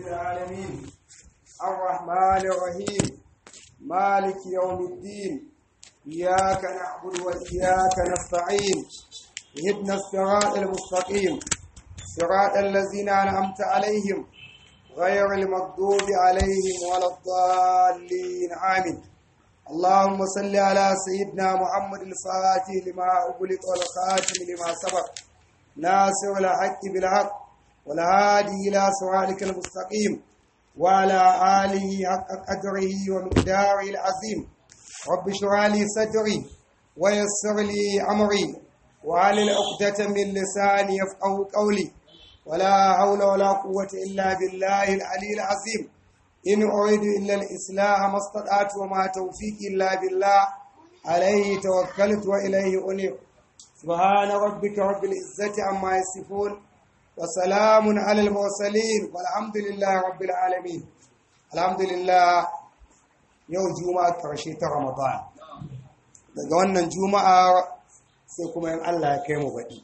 العالمين الرحمن الرحيم مالك يوم الدين إياك نعبد وإياك نستعين اهدنا الصراط المستقيم صراط الذين أنعمت عليهم غير المغضوب عليهم ولا الضالين آمين اللهم صل على سيدنا محمد الفاتح لما أغلق والخاتم لما سبق ناصر الحق بالحق والهادي إلى صراطك المستقيم وعلى آله حق قدره ومقداره العظيم رب اشرح لي صدري ويسر لي أمري وعلى عقدة من لساني يفقه قولي ولا حول ولا قوة إلا بالله العلي العظيم إن أريد إلا الإصلاح ما استطعت وما توفيقي إلا بالله عليه توكلت وإليه أنيب سبحان ربك رب العزة عما يصفون وسلام على المرسلين والحمد لله رب العالمين الحمد لله yau juma'a karshe ta ramadan daga wannan juma'a sai kuma yin Allah ya kai mu baɗi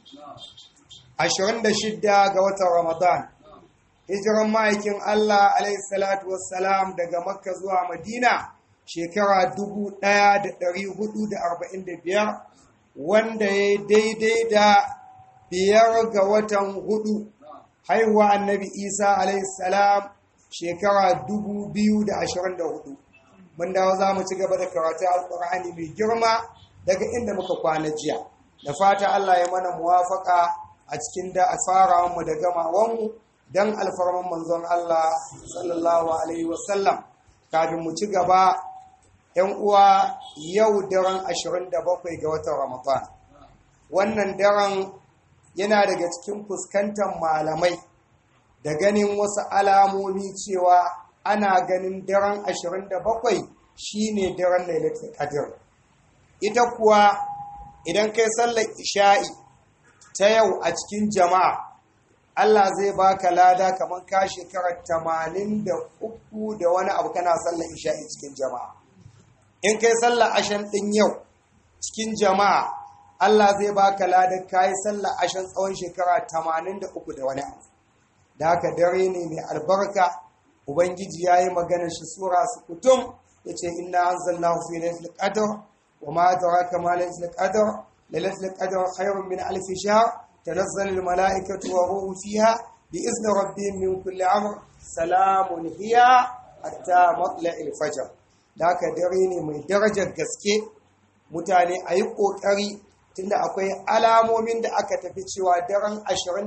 26 ga watan ramadan hijiran ma'aikin Allah alaihi salatu wassalam daga makka zuwa madina shekara 1445 wanda ya daidai da biyar ga watan hudu haihuwa annabi isa alaihi salam shekara 2024 mun dawo za mu ci gaba da karatu alkur'ani mai girma daga inda muka kwana jiya da fata Allah ya mana muwafaka a cikin da farawanmu da gamawanmu don alfarman manzon Allah sallallahu alaihi wasallam kafin mu ci gaba yan uwa yau daren 27 ga watan Ramadan wannan daren yana daga cikin fuskantar malamai da ganin wasu alamomi cewa ana ganin daren 27 shine daren lailatul qadr ita kuwa idan kai sallar isha'i ta yau a cikin jama'a Allah zai baka lada kamar ka shekarar 83 da wani abu kana sallar isha'i cikin jama'a in kai sallar ashan din yau cikin jama'a Allah zai baka lada kai sallar ashan tsawon shekara 83 da wani abu da haka dare ne mai albarka ubangiji ya yi maganar shi sura su kutum ya ce ina an zalla fi laifin ƙadar wa ma ta raka ma laifin ƙadar da laifin ƙadar khairun min alfi shahr tanazzal al mala'ikatu wa ruhu fiha bi izni rabbihim min kulli amr salamun hiya hatta matla'il fajr da haka dare ne mai darajar gaske mutane a yi ƙoƙari tunda akwai alamomin da aka tafi cewa daren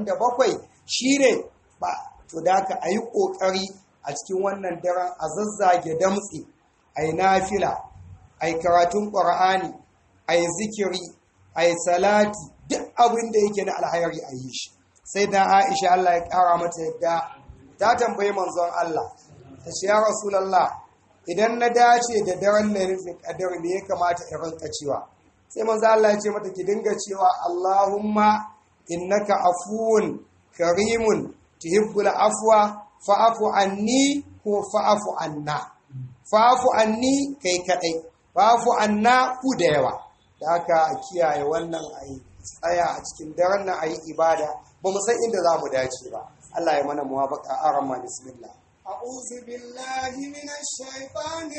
27 shine ba to da haka a yi ƙoƙari a cikin wannan daren a zazzage damtse a yi nafila a yi karatun ƙwar'ani a yi zikiri a yi salati duk abin da yake na alhayari a yi shi sai da aisha Allah ya ƙara mata yadda ta tambayi manzon Allah ta ce ya rasulallah idan na dace da daren lalifin ƙadar me ya kamata in rinka cewa sai manzon Allah ya ce mata ki dinga cewa Allahumma innaka afuwun karimun tuhibbul afwa fa'afu anni ko fa'afu anna fa'afu anni kai kadai fa'afu anna ku da yawa da haka kiyaye wannan ayi tsaya a cikin daren nan ayi ibada ba mu san inda za mu dace ba Allah ya mana muwafaqa arama bismillah أعوذ بالله من الشيطان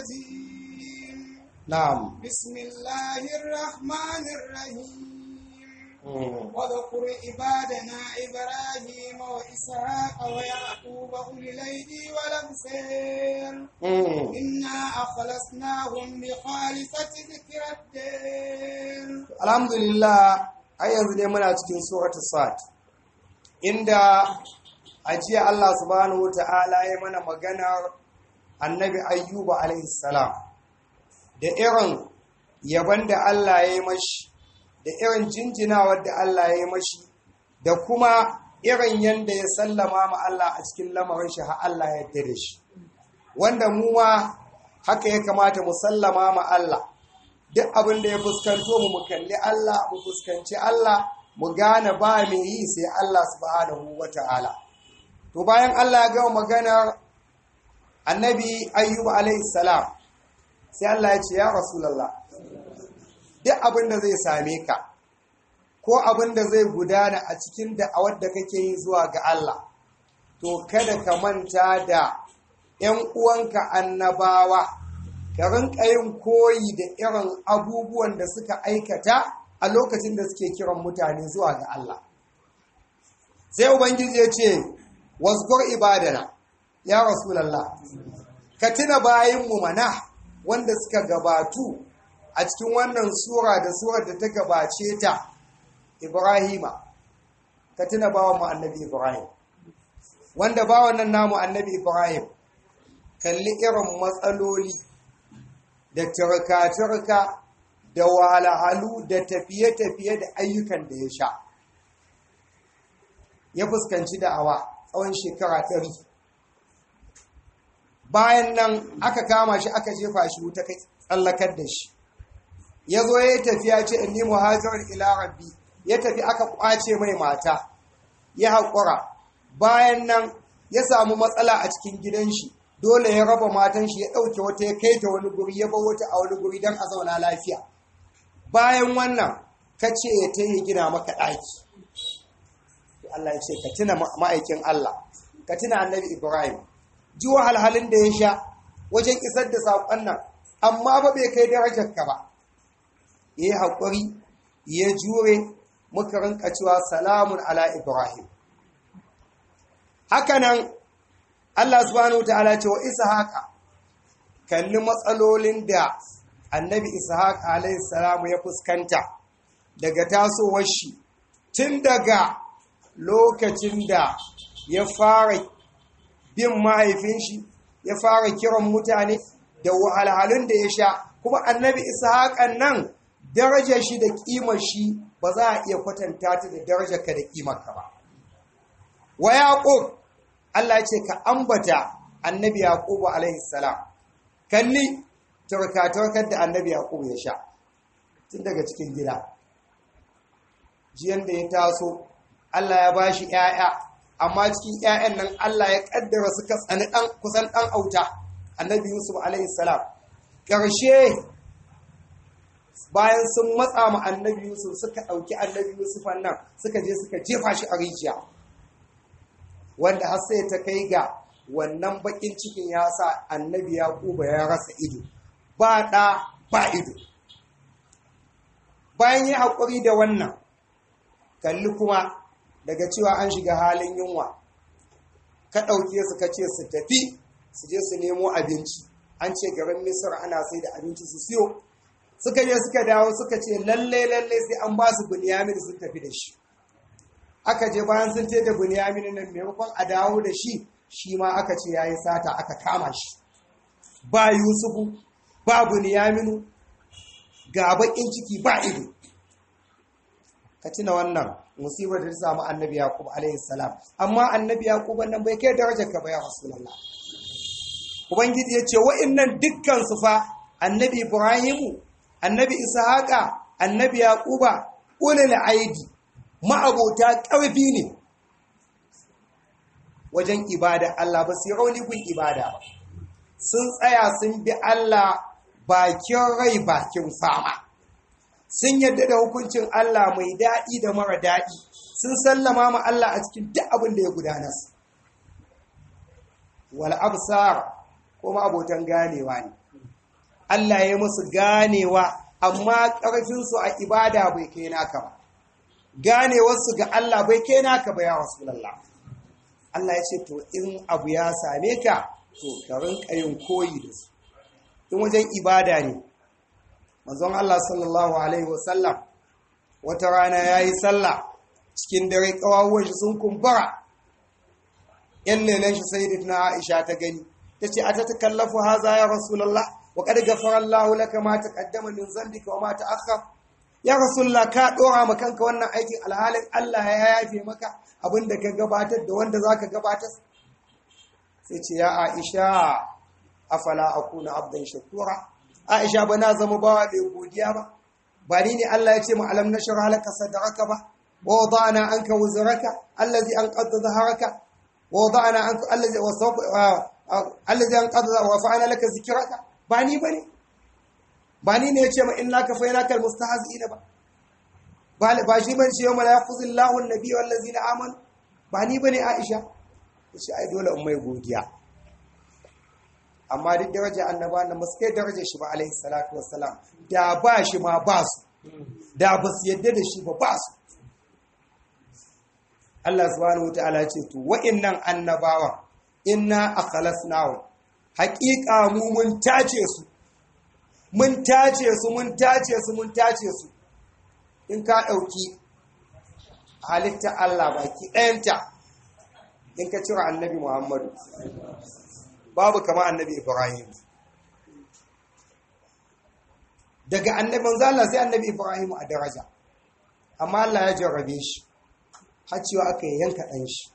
الرجيم na'am بسم الله الرحمن الرحيم واذكر عبادنا إبراهيم وإسحاق ويعقوب أولي الأيدي والأبصار Mm. إنا أخلصناهم بخالصة ذكر الدين alhamdulillah ai yanzu dai muna cikin suratu sad inda a jiya Allah subhanahu wata'ala ya mana maganar annabi ayyuba alaihi salam da irin yaban da Allah ya yi mashi da irin jinjinawar da Allah ya yi mashi da kuma irin yanda ya sallama ma Allah a cikin lamarin shi har Allah ya yarda da shi wanda mu ma haka ya kamata mu sallama ma Allah duk abin da ya fuskanto mu mu kalli Allah mu fuskanci Allah mu gane ba mai yi sai Allah subhanahu wata'ala to bayan Allah ya gama maganar annabi ayyub alaihi salam sai Allah ya ce ya rasulullah duk abin da zai same ka ko abin da zai gudana a cikin da'awar da kake yi zuwa ga Allah to to kada ka manta da ‘yan uwanka annabawa ka rinka yin koyi da irin abubuwan da suka aikata a lokacin da suke kiran mutane zuwa ga Allah sai ubangiji ya ce wasgur ibadana ya rasulallah ka tuna bayinmu mana wanda suka gabatu a cikin wannan sura da surar da ta gabace ta ibrahima ka tuna bawan mu annabi ibrahim wanda bawan nan namu annabi ibrahim kalli irin matsaloli da turka-turka da wahalhalu da tafiye-tafiye da ayyukan da ya sha ya fuskanci da'awa tsawon shekara ɗari bayan nan aka kama shi aka jefa shi wuta kai tsallakar da shi ya zo ya tafiya ce inni muhajirar ila rabbi ya tafi aka kwace mai mata ya haƙura bayan nan ya samu matsala a cikin gidan shi dole ya raba matan shi ya ɗauke wata ya kai ta wani guri ya bar wata a wani guri don a zauna lafiya bayan wannan ka ce ya ta yi gina maka ɗaki Allah ya ce ka tuna ma'aikin Allah ka tuna annabi Ibrahim ji wahalhalin da ya sha wajen isar da saƙon nan amma ba bai kai darajar ka ba ya yi haƙuri ya jure muka rinka cewa salamun ala Ibrahim hakanan Allah subhanahu ta'ala ce wa Ishaqa kalli matsalolin da annabi Ishaq alayhi salamu ya fuskanta daga tasowar shi tun daga lokacin da ya fara bin mahaifin shi ya fara kiran mutane da wahalhalun da ya sha kuma annabi Ishaqan nan darajar shi da kimar shi ba za a iya kwatanta ta da darajar ka da kimar ka ba wa yaqub Allah ce ka ambata annabi Yaqubu alaihi salam kalli turkatarkar da annabi Yaqubu ya sha tun daga cikin gida jiyan da ya taso Allah ya bashi ƴaƴa amma cikin ƴaƴan nan Allah ya kaddara suka tsani dan kusan dan auta annabi Yusuf alaihi salam karshe bayan sun matsa ma annabi Yusuf suka dauki annabi Yusuf nan suka je suka jefa shi a rijiya wanda har sai ta kai ga wannan bakin cikin ya sa annabi yaquba ya rasa ido ba ɗa ba ido bayan ya haƙuri da wannan kalli kuma daga cewa an shiga halin yunwa ka ɗauke su ka ce su tafi su je su nemo abinci an ce garin misir ana sai da abinci su siyo suka je suka dawo suka ce lalle lalle sai an ba su bunyamin sun tafi da shi aka je bayan sun ce da bunyamin nan maimakon a dawo da shi shi ma aka ce ya yi sata aka kama shi ba yusufu ba bunyaminu ga bakin ciki ba ido ka tuna wannan musibar da ta samu annabi yaqub alaihi salam amma annabi yaqub nan bai kai darajar ka ba ya rasulullah ubangiji ya ce wa'annan dukkan su fa annabi ibrahimu annabi ishaqa annabi yaquba ulul aidi ma'abota ƙarfi ne wajen ibada Allah ba su yi rauni gun ibada ba sun tsaya sun bi Allah bakin rai bakin fama sun yadda da hukuncin Allah mai daɗi da mara daɗi sun sallama ma Allah a cikin duk abin da ya gudana su wal absar kuma abotan ganewa ne Allah ya musu ganewa amma ƙarfinsu a ibada bai kai naka ba ganewarsu ga Allah bai kai naka ba ya Rasulullah Allah ya ce to in abu ya same ka to ka rinka yin koyi da su in wajen ibada ne manzon Allah sallallahu alaihi wasallam wata rana yayi sallah cikin dare kawawon shi sun kumbura yan lelen shi sayyidatuna Aisha ta gani tace a ta takallafu haza ya Rasulullah wa qad ghafara Allahu laka ma taqaddama min dhanbika wa ma ta'akhkhara ya rasulullah ka dora ma kanka wannan aikin alhalin Allah ya yafe maka abinda ka gabatar da wanda zaka gabatar sai ce ya Aisha afala akuna abdan shakura Aisha ba na zama bawa da godiya ba ba ni ne Allah ya ce mu alam nashrah laka sadraka ba wa wada'na anka wuzraka allazi anqadha dhahraka wa wada'na anka allazi wasawfa allazi anqadha wa fa'ala laka zikraka ba ni bane ba ni ne ya ce ma in naka fa yana kal mustahzi'ina ba ba shi ban ce yau mala yaquzillahu an-nabiy wal ladzina amanu ba ni bane Aisha shi ai dole in mai godiya amma duk daraja annaba na masu kai daraja shi ba alaihi salatu wassalam da ba shi ma ba su da ba su yadda da shi ba ba su Allah subhanahu wataala ce to wa'annan annabawa inna akhlasnahum haqiqa mu mun tace su mun tace su mun tace su mun tace su in ka dauki halitta Allah baki ɗayanta in ka cire annabi Muhammadu babu kama annabi Ibrahim daga annabi manzo Allah sai annabi Ibrahim a daraja amma Allah ya jarrabe shi har cewa aka yanka ɗan shi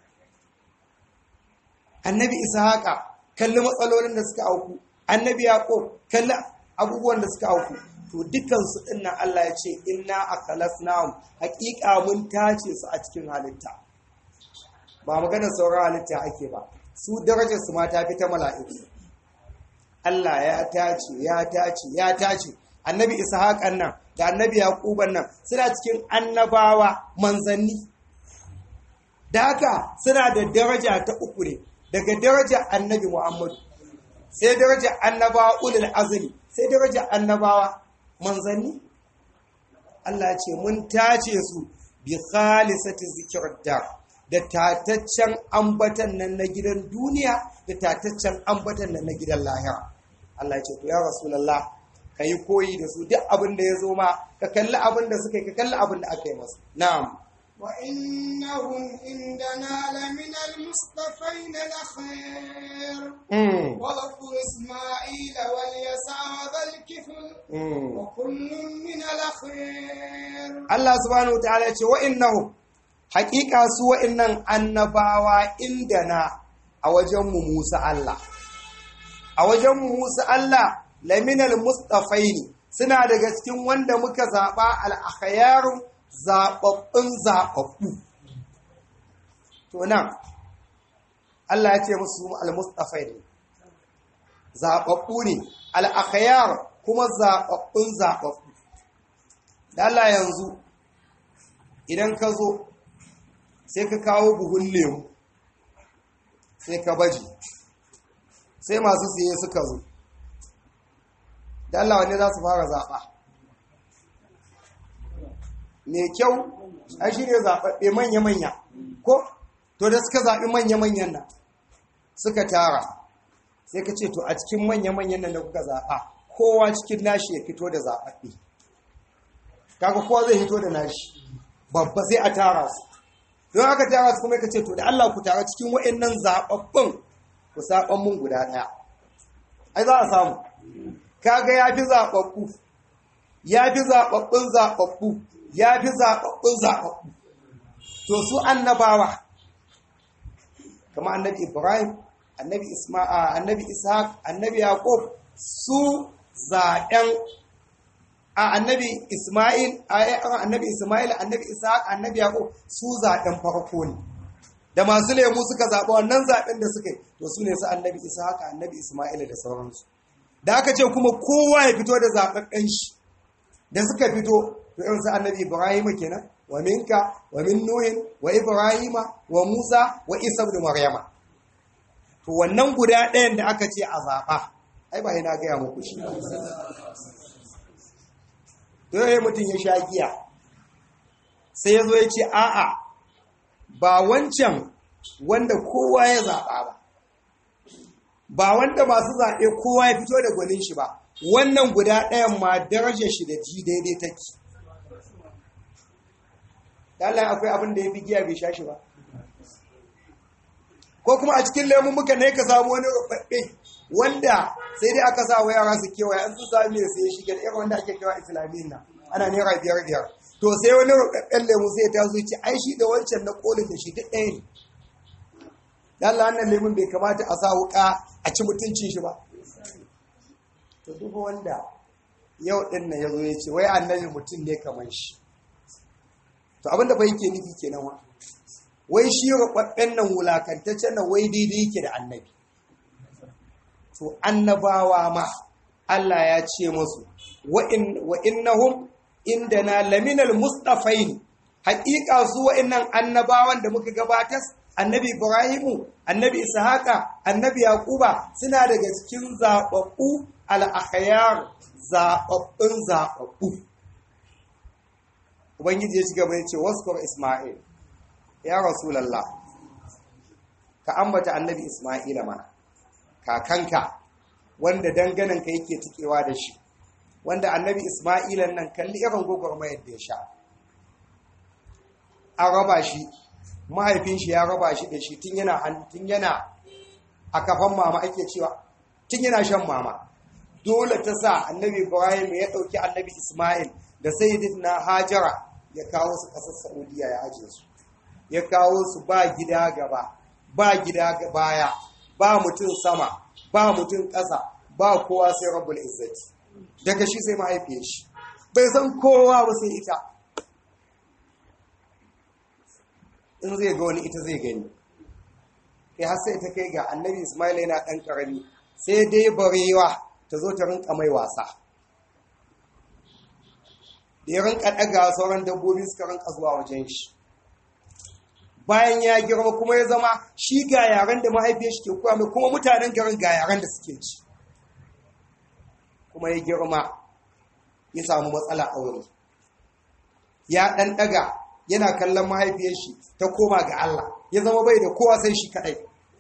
annabi Ishaqa kalli matsalolin da suka auku annabi Yaqub kalli abubuwan da suka auku to dukkan su dinnan Allah ya ce inna akhlasnahum haqiqa mun tace su a cikin halitta ba magana sauran halitta ake ba su darajar su ma ta fi ta mala'iku Allah ya tace ya tace ya tace annabi ishaqan nan da annabi yaquban nan suna cikin annabawa manzanni da haka suna da daraja ta uku ne daga daraja annabi muhammadu sai daraja annabawa ulul azmi sai daraja annabawa manzanni Allah ce mun tace su bi khalisati zikrdar da tataccen ambatan nan na gidan duniya da tataccen ambatan nan na gidan lahira Allah ya ce to ya rasulullah ka yi koyi da su duk abin da ya zo ma ka kalli abin da suka yi ka kalli abin da aka yi masu na'am وإنهم عندنا لمن المصطفين الأخير واذكر إسماعيل واليسع وذا الكفل وكل من الأخير Allah subhanahu wa ta'ala ya ce wa'innahu haƙiƙa su wa'innan annabawa indana a wajenmu Musa Allah a wajenmu Musa Allah laminal mustafaini suna daga cikin wanda muka zaɓa al'akhayarun zaɓaɓɓun zaɓaɓɓu to nan Allah ya ce musu al-mustafaini zaɓaɓɓu ne al'akhayar kuma zaɓaɓɓun zaɓaɓɓu da Allah yanzu idan ka zo sai ka kawo buhun lemu sai ka baji sai masu siye suka zo da Allah wanne za su fara zaɓa mai kyau a shi ne zaɓaɓɓe manya-manya ko to da suka zaɓi manya-manyan nan suka tara sai ka ce to a cikin manya-manyan nan da kuka zaɓa kowa cikin nashi ya fito da zaɓaɓɓe kaga kowa zai hito da nashi babba sai a tara su don aka tara su kuma ka ce to da Allah ku tara cikin wa'annan zaɓaɓɓun ku saɓan mun guda ɗaya ai za a samu kaga ya fi zaɓaɓɓu ya fi zaɓaɓɓun zaɓaɓɓu ya fi zaɓaɓɓun zaɓaɓɓu to su annabawa kama annabi ibrahim annabi isma'a annabi ishaq annabi yaqub su zaɓen a annabi isma'il annabi isma'il annabi ishaq annabi yaqub su zaɓen farko ne da masu lemu suka zaɓa wannan zaɓen da suka yi to su ne su annabi ishaq annabi isma'il da sauransu da aka ce kuma kowa ya fito da zaɓaɓɓen shi da suka fito to irin su annabi ibrahim kenan wa minka wa min nuhin wa ibrahima wa musa wa isa da maryama to wannan guda ɗayan da aka ce a zaɓa ai ba yana gaya muku shi to yayin mutum ya sha giya sai ya zo ya ce a'a ba wancan wanda kowa ya zaɓa ba ba wanda masu zaɓe kowa ya fito da gwanin shi ba wannan guda ɗayan ma darajar shi da ji daidai take Allah akwai abin da ya fi giya bai sha shi ba ko kuma a cikin lemun muka ne ka samu wani rubabbe wanda sai dai aka sa wa yara su kewaye an su sami mai sai shi irin wanda ake kewa islamiyin nan ana naira biyar biyar to sai wani rubabben lemu sai ta zo ce ai shi da wancan na kolin da shi duk ɗaya ne Allah wannan lemun bai kamata a sa wuka a ci mutuncin shi ba to duk wanda yau din nan yazo ya ce wai annabi mutum ne kamar shi to abinda bai yake nufi kenan wa wai shi rubabben nan wulakantaccen nan wai daidai yake da annabi to annabawa ma Allah ya ce musu wa in wa innahum indana laminal mustafain haƙiƙa su wa'annan annabawan da muka gabatar annabi ibrahimu annabi ishaqa annabi yaquba suna daga cikin zababbu al-akhyar zababbun zababbu ubangiji ya ci gaba ya ce waskur isma'il ya rasulullah ka ambata annabi isma'ila mana kakanka wanda dangananka yake tikewa da shi wanda annabi isma'ilan nan kalli irin gwagwarmayar da ya sha an raba shi mahaifin shi ya raba shi da shi tun yana tun yana a kafan mama ake cewa tun yana shan mama dole ta sa annabi ibrahim ya ɗauki annabi isma'il da sayyidina hajara ya kawo su ƙasar saudiya ya ajiye su ya kawo su ba gida gaba ba gida baya ba mutum sama ba mutum ƙasa ba kowa sai rabbul izzati daga shi sai mahaifiyar shi bai san kowa ba sai ita in zai ga wani ita zai gani kai har sai ta kai ga annabi ismail yana ɗan ƙarami sai dai barewa ta zo ta rinka mai wasa da ya rinka ɗaga sauran dabbobi suka rinka zuwa wajen shi bayan ya girma kuma ya zama shi ga yaren da mahaifiyar shi ke koya mai kuma mutanen garin ga yaren da suke ci kuma ya girma ya samu matsala aure ya ɗan ɗaga yana kallon mahaifiyar shi ta koma ga Allah ya zama bai da kowa sai shi kaɗai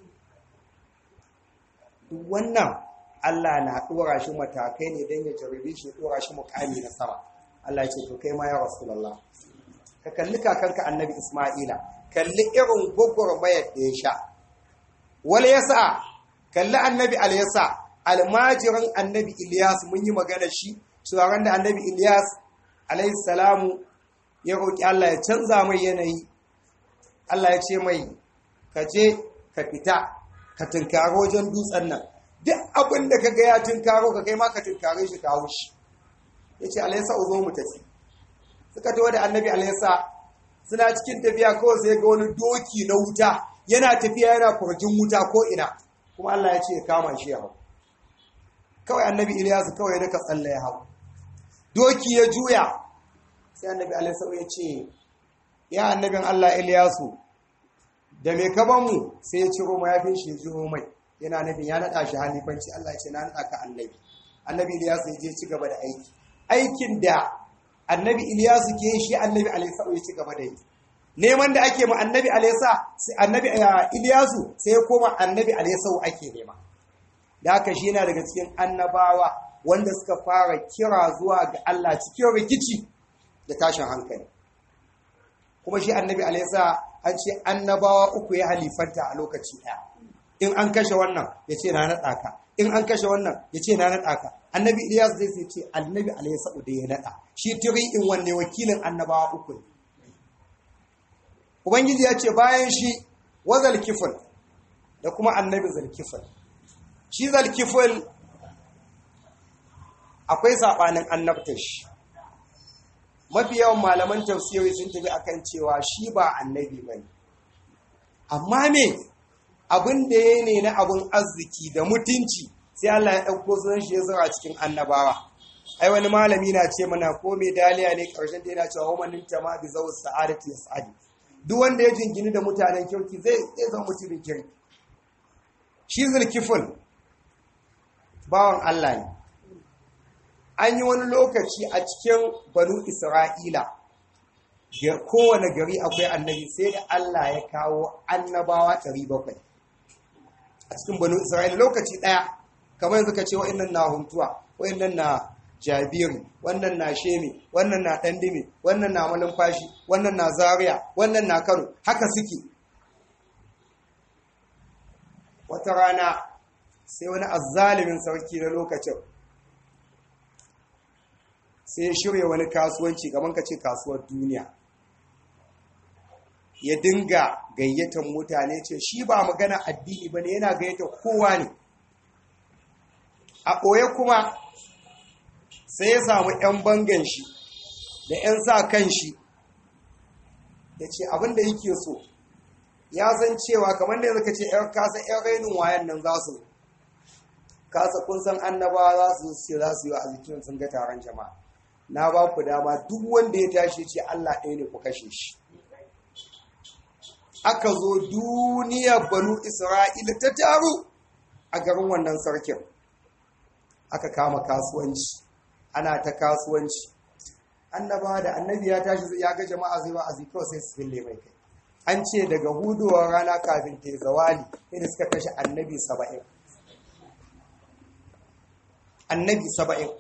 wannan Allah na ɗora shi matakai ne don ya jarabe shi ya ɗora shi mukami na sama Allah ce to kai ma ya Rasulallah ka kalli kakanka annabi Ismaila kalli irin gwagwarmayar da ya sha wal yasa kalli annabi al-yasa almajirin annabi Ilyas mun yi magana shi tsoron da annabi Ilyas alayhi salamu ya roƙi Allah ya canza mai yanayi Allah ya ce mai ka je ka fita ka tunkaro wajen dutsen nan duk abin da ka ga ya tunkaro ka kai ma ka tunkare shi kawo shi ya ce alaysa uzo mu tafi suka tawo da annabi alaysa suna cikin tafiya kawai sai ga wani doki na wuta yana tafiya yana kurjin wuta ko ina kuma Allah ya ce ya kama shi ya hau kawai annabi Ilyasu kawai daga tsalle ya hau doki ya juya sai annabi Alaihi ya ce ya annabin Allah Ilyasu da mai kaba mu sai ya ciro mayafin shi ya jiro mai yana nufin ya naɗa shi halifanci Allah ya ce na naɗa ka annabi annabi Ilyasu ya je ci gaba da aiki aikin da annabi Ilyasu ke shi annabi Alaihi ya ci gaba da yi neman da ake ma annabi Alaihi annabi Ilyasu sai ya koma annabi Alaihi ake nema da haka shi yana daga cikin annabawa wanda suka fara kira zuwa ga Allah cikin rikici da tashin hankali kuma shi annabi alaisa an ce annabawa uku ya halifanta a lokaci ɗaya in an kashe wannan ya ce na naɗa ka in an kashe wannan ya ce na naɗa ka annabi iliyas zai sai ce annabi alaisa da ya naɗa shi tiri in wanne wakilin annabawa uku ne ubangiji ya ce bayan shi wazal kifin da kuma annabi zalkifin shi zalkifil akwai saɓanin annabtar shi mafi yawan malaman tafsiri sun tafi akan cewa shi ba annabi ba ne amma me abin da ya ne na abin arziki da mutunci sai Allah ya ɗauko sunan shi ya zura cikin annabawa ai wani malami na ce mana ko mai daliya ne ƙarshen da yana cewa wamanin ma bi zau sa'adati ya sa'adi duk wanda ya jingini da mutanen kirki zai zama mutumin kirki shi zulkifil bawan Allah ne an yi wani lokaci a cikin banu isra'ila kowane gari akwai annabi sai da Allah ya kawo annabawa 700 a cikin banu isra'ila lokaci ɗaya kamar yanzu ka ce wa'annan na huntuwa wa'annan na jabiri wannan na shemi wannan na ɗandimi wannan na malumfashi wannan na zaria wannan na kano haka suke wata rana sai wani azzalimin sarki na lokacin sai ya shirya wani kasuwanci gaban ka ce kasuwar duniya ya dinga gayyatar mutane ce shi ba magana addini ba ne yana gayyata kowa ne a ɓoye kuma sai ya samu 'yan bangan shi da 'yan sa kan shi ya ce abinda yake so ya san cewa kamar da yanzu ka ce 'yan kasa 'yan rainin wayan nan za su kasa kun san annabawa za su ce za su yi wa azikin sun ga taron jama'a na ba ku dama duk wanda ya tashi ce Allah ɗaya ne ku kashe shi aka zo duniyar banu isra'ila ta taru a garin wannan sarkin aka kama kasuwanci ana ta kasuwanci annaba da annabi ya tashi ya ga jama'a zai ba azi kawai sai su fille mai kai an ce daga hudowar rana kafin ta zawali inda suka kashe annabi saba'in annabi saba'in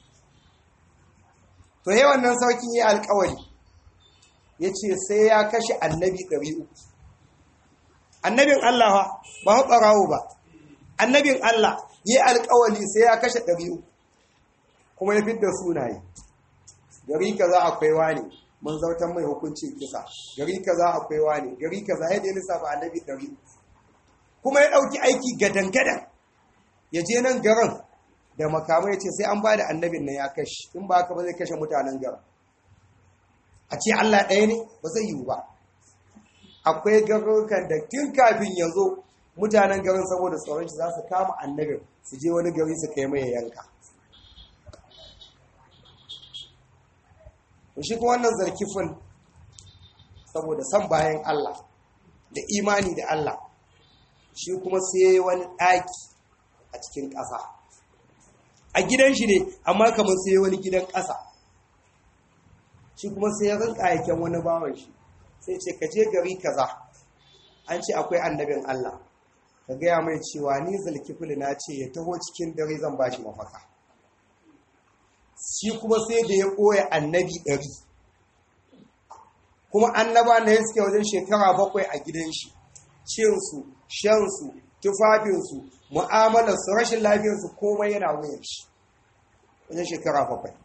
to yi wannan sarkin yi alkawari ya ce sai ya kashe annabi ɗari uku annabin Allah ba haɓarawo ba annabin Allah yi alkawari sai ya kashe ɗari uku kuma ya fidda sunaye gari kaza akwai wani mun zautar mai hukuncin kisa gari kaza akwai wani gari kaza yadda ya lissafa annabi ɗari kuma ya ɗauki aiki gadan-gadan ya je nan garin da makamai ya ce sai an ba da annabin nan ya kashe in ba haka ba zai kashe mutanen garin a ce Allah ɗaya ne ba zai yiwu ba akwai garurukan da tun kafin ya zo mutanen garin saboda tsoron shi za su kama annabin su je wani gari su kai mai yanka shi kuma wannan zarkifin saboda san bayan Allah da imani da Allah shi kuma sai wani ɗaki a cikin ƙasa a gidan shi ne amma kamar sai wani gidan ƙasa shi kuma sai ya rinka aiken wani bawan shi sai ce ka je gari kaza an ce akwai annabin Allah ka gaya mai cewa ni zalkifili na ce ya taho cikin dare zan bashi mafaka shi kuma sai da ya ɓoye annabi ɗari kuma annaba na suke wajen shekara bakwai a gidan shi cinsu shansu tufafinsu mu'amalarsu rashin lafiyarsu komai yana wuyan shi wajen shekara bakwai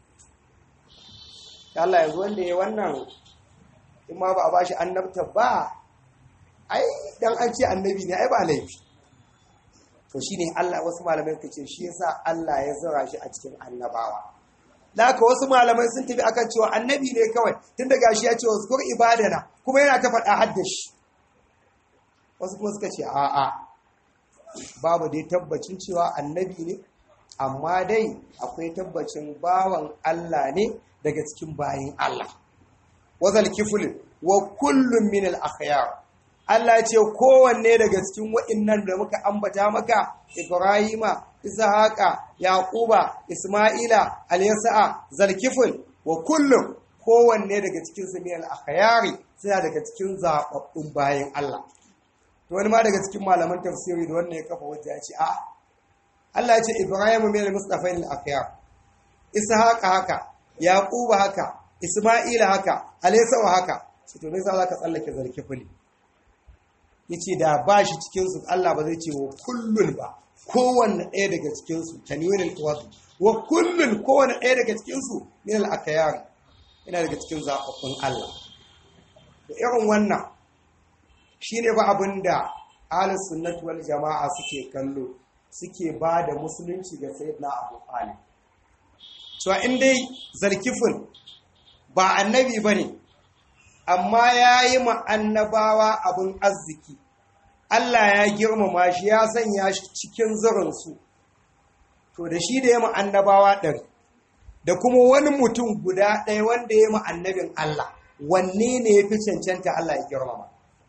Allah yanzu wanda ya wannan in ma ba a bashi annabta ba ai dan an ce annabi ne ai ba laifi to shine Allah wasu malamai suka ce shi yasa Allah ya zura shi a cikin annabawa da haka wasu malamai sun tafi akan cewa annabi ne kawai tun da gashi ya ce wasu kur ibadana kuma yana ta faɗa haddashi wasu kuma suka ce a'a babu dai tabbacin cewa annabi ne amma dai akwai tabbacin bawan Allah ne daga cikin bayin Allah wazal kiful wa kullum min al akhyar Allah ya ce kowanne daga cikin wa'innan da muka ambata maka Ibrahima Ishaqa Yaquba Isma'ila Al-Yasa'a Zalkiful wa kullum kowanne daga cikin su min al akhyari suna daga cikin zababbun bayin Allah to wani ma daga cikin malaman tafsiri da wannan ya kafa wajen ya ce a Allah ya ce Ibrahim min al-mustafain al-akhyar Ishaqa haka Yaquba haka Isma'ila haka Alaysa haka sai to me yasa zaka tsallake zalkifuli yace da ba shi cikin su Allah ba zai ce wa kullun ba kowanne ɗaya daga cikin su tanwin al-qawad wa kullun kowanne ɗaya daga cikin su min al-akhyar ina daga cikin zababbun Allah to irin wannan shine ba abinda ahlus sunnati wal jama'a suke kallo suke ba da musulunci ga sayyidina Abu Talib so in dai zarkifin ba annabi bane amma yayi ma annabawa abin arziki Allah ya girmama shi ya sanya shi cikin zurinsu to da shi da ya ma annabawa ɗari da kuma wani mutum guda ɗaya wanda ya ma annabin Allah wanne ne ya fi cancanta Allah ya girmama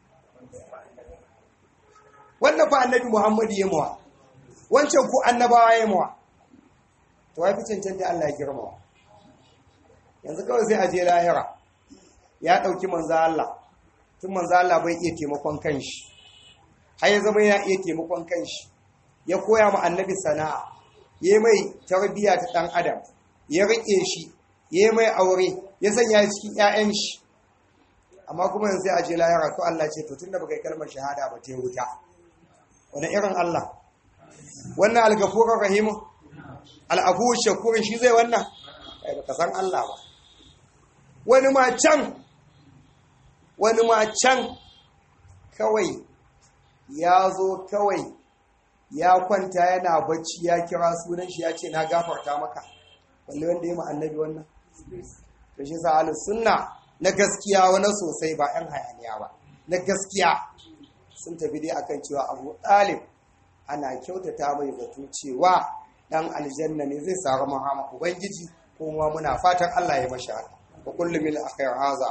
wannan fa annabi Muhammadu ya mawa wancan ku annabawa ya mawa to ya fi cancanta Allah ya girmama yanzu kawai sai a je lahira ya ɗauki manzo Allah tun manzo Allah bai iya taimakon kanshi har ya zama ya iya taimakon kanshi ya koya ma annabi sana'a ya mai tarbiyya ta ɗan adam ya riƙe shi ya mai aure ya sanya cikin 'ya'yan shi amma kuma yanzu sai a je lahira ko Allah ce to tunda baka yi kalmar shahada ba ta wuta wani irin Allah wannan algafurur rahimu al'afu shakurin shi zai wannan kai baka san Allah ba wani ma can wani ma can kawai ya zo kawai ya kwanta yana bacci ya kira sunan shi ya ce na gafarta maka walle wanda ya annabi wannan to shi sa ahlus sunna na gaskiya wani sosai ba yan hayaniya ba na gaskiya sun tafi dai akan cewa Abu Talib ana kyautata mai zato cewa dan aljanna ne zai samu rahama ubangiji kuma muna fatan Allah ya mashi haka wa kullu min akhir haza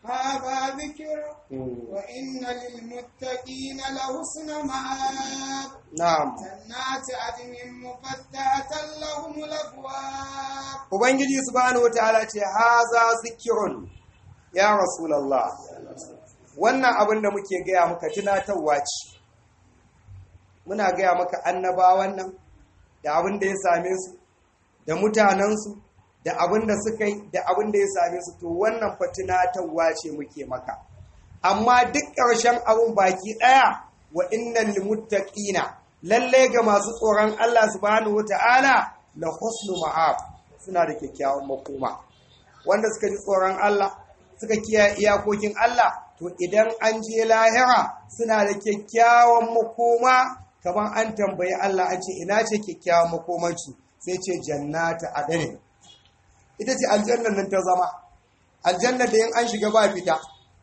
هذا ذكر وإن للمتقين لحسن مآب na'am جنات عدن مفتحة لهم الأبواب ubangiji subhanahu wataala ce haza zikirun ya rasulullah wannan abin da muke gaya maka tunatarwa ce muna gaya maka annabawan nan da abin da ya same su da mutanensu da abin da suka yi da abin da ya same su to wannan fa tunatarwa ce muke maka amma duk ƙarshen abin baki ɗaya wa innal limuttaqina lalle ga masu tsoron Allah subhanahu wataala la husnu ma'ab suna da kyakkyawan makoma wanda suka ji tsoron Allah suka kiyaye iyakokin Allah to idan an je lahira suna da kyakkyawan makoma kamar an tambayi Allah an ce ina ce kyakkyawan makomanci sai ce jannata adani ita ce aljannan nan ta zama aljanna da yin an shiga ba fita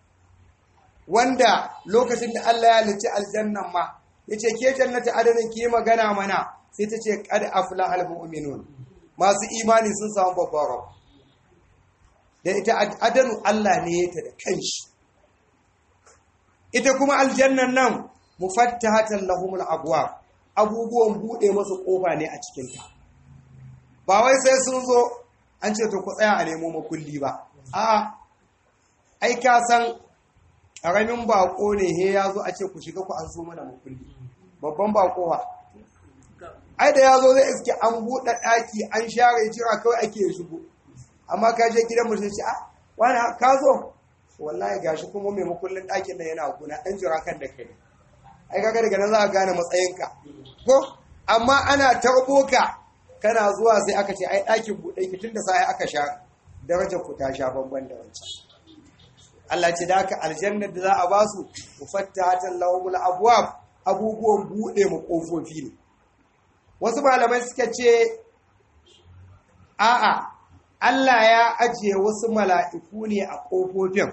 wanda lokacin da Allah ya halicci aljannan ma yace ke jannata adanin ki magana mana sai ta ce qad aflaha almu'minun masu imani sun samu babbar rabo da ita adanu Allah ne ya ta da kanshi ita kuma aljannan nan mufattahatan lahumul abwab abubuwan bude masu kofa ne a cikin ta ba wai sai sun zo an ce to ku tsaya a nemo makulli ba a ai ka san karamin bako ne he ya zo a ce ku shiga ku an so mana makulli babban bako ba ai da ya zo zai iske an buɗe ɗaki an share jira kawai ake shigo amma ka je gidan mutum ce a wani ka zo wallahi gashi kuma mai makullin ɗakin nan yana kuna ɗan jira kan da kai ai kaga daga nan za a gane matsayinka ko amma ana tarbo ka kana zuwa sai aka ce ai ɗakin buɗe ki tun da sai aka sha darajar ku ta sha bamban da wancan Allah ce da haka aljannar da za a basu mufattahatan lahumul abwab abubuwan buɗe mu kofofi ne wasu malamai suka ce a'a Allah ya ajiye wasu mala'iku ne a ƙofofin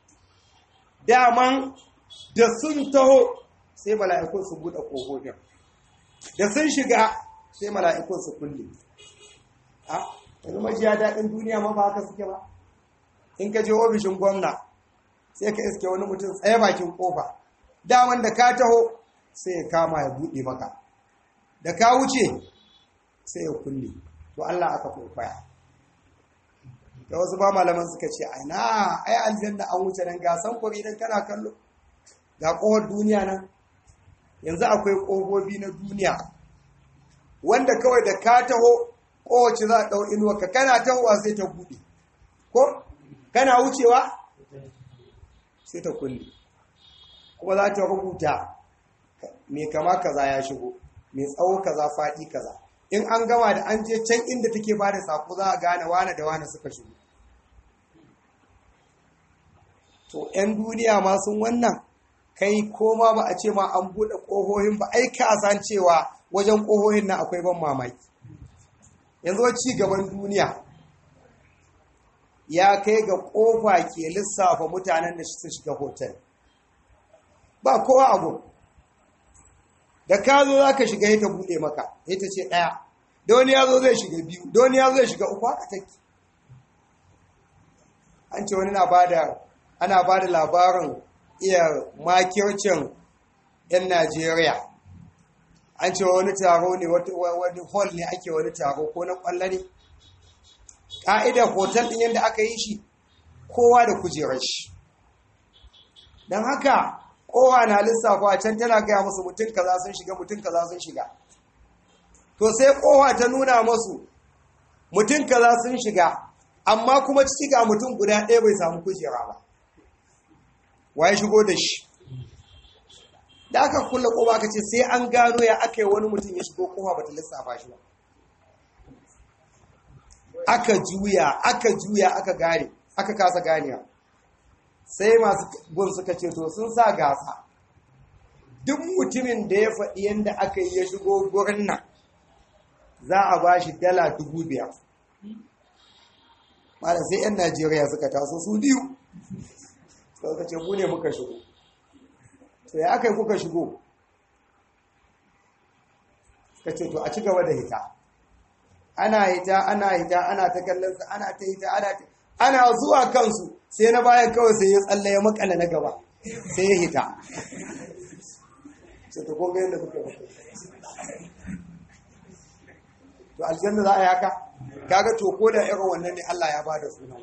daman da sun taho sai mala'ikun su buɗe ƙofofin da sun shiga sai mala'ikun su kulle a yanzu majiya daɗin duniya ma ba haka suke ba in ka je ofishin gwamna sai ka iske wani mutum tsaye bakin ƙofa daman da ka taho sai ya kama ya buɗe maka da ka wuce sai ya kulle to Allah aka kwaikwaya da wasu ba malaman suka ce aina ai aljanna an wuce nan ga samfuri idan kana kallo ga kohar duniya nan yanzu akwai kofofi na duniya wanda kawai da ka taho kowace za a ɗau inuwa ka kana tahowa sai ta buɗe ko kana wucewa sai ta kulle kuma za ta rubuta mai kama kaza ya shigo mai tsawo kaza faɗi kaza in an gama da an je can inda take ba da sako za a gane wane da wane suka shigo to 'yan duniya ma sun wannan kai koma ba a ce ma an buɗe ƙohohin ba ai ka san cewa wajen ƙohohin na akwai ban mamaki yanzu ci gaban duniya ya kai ga ƙofa ke lissafa mutanen da su shiga hotel ba kowa abu da ka zo za ka shiga ya ta buɗe maka ya ta ce ɗaya da wani ya zo zai shiga biyu da wani ya zo zai shiga uku haka take an ce wani na bada ana ba da labarin iya makircin 'yan najeriya an ce wani taro ne wani hall ne ake wani taro ko na kwallo ne ƙa'idar hotel ɗin yadda aka yi shi kowa da kujerar shi don haka kowa na lissafa can tana gaya musu mutum kaza sun shiga mutum kaza sun shiga to sai kowa ta nuna musu mutum kaza sun shiga amma kuma ciki ga mutum guda ɗaya bai samu kujera ba waye shigo da shi da aka kulle kowa aka ce sai an gano ya aka yi wani mutum ya shigo kowa bata lissafa shi ba aka juya aka juya aka gane aka kasa ganewa sai masu gun suka ce to sun sa gasa duk mutumin da ya faɗi yadda aka yi ya shigo gurin nan za a ba shi dala dubu biyar malam sai 'yan najeriya suka taso su biyu suka ce mu ne muka shigo to ya aka yi kuka shigo suka ce to a ci gaba da hita ana hita ana hita ana ta kallon ana ta hita ana ta ana zuwa kansu sai na bayan kawai sai ya tsalle ya makala na gaba sai ya hita sai ta koga yadda muka yi to aljanna za a yaka kaga to ko da irin wannan ne Allah ya bada sunan